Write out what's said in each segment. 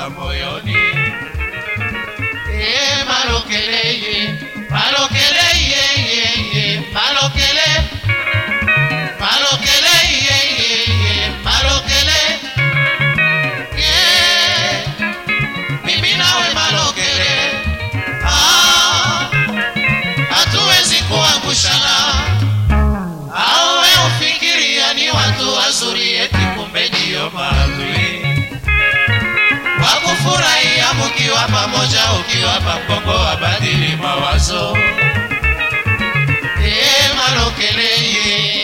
kutoka moyoni. E, malokele ye, malokele ye, ye, ye, malokele malokele ye, ye, ye, malokele ye, mimi nawe malokele ah, hatuwezi kuangushana au we ufikiria ni watu wazuri eti kumbe ndio maadui wakufurahia mukiwa pamoja ukiwapa mgongo wabadili mawazo e malokeleye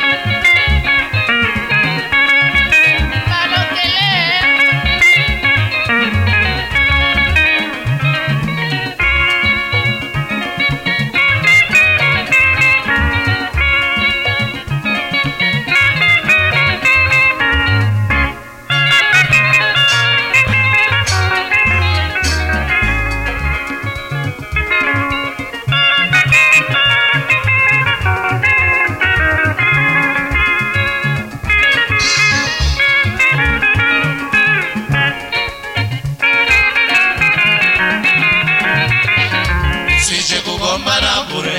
sije kugombana bure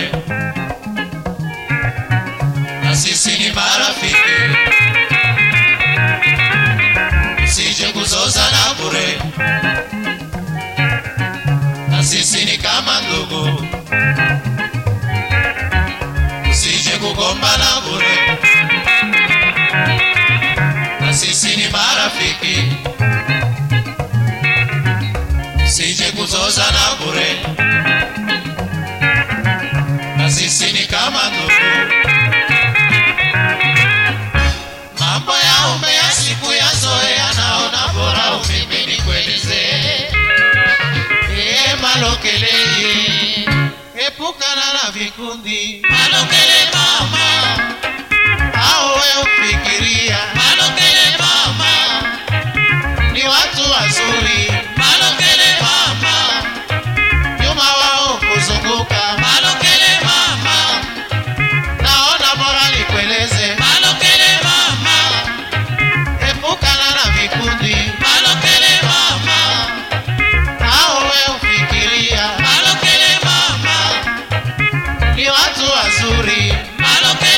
na sisi ni marafiki sije kuzozana bure na sisi ni kama ndugu sije kugombana bure na sisi ni marafiki sije kuzozana bure na sisi ni kama ndugu. Mambo ya ume ya siku ya zoea, naona bora umimi nikuelezee. Ee malokele, epukana na vikundi malokele mama, au we ufikiria malokele mama ni watu wazuri malokele mama nyuma wao kuzunguka malokele mama naona bora nikueleze malokele mama epukana na vikundi malokele mama au we ufikiria malokele mama ni watu wazuri malokele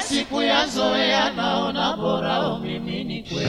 siku ya zoea naona bora mimi ni kwe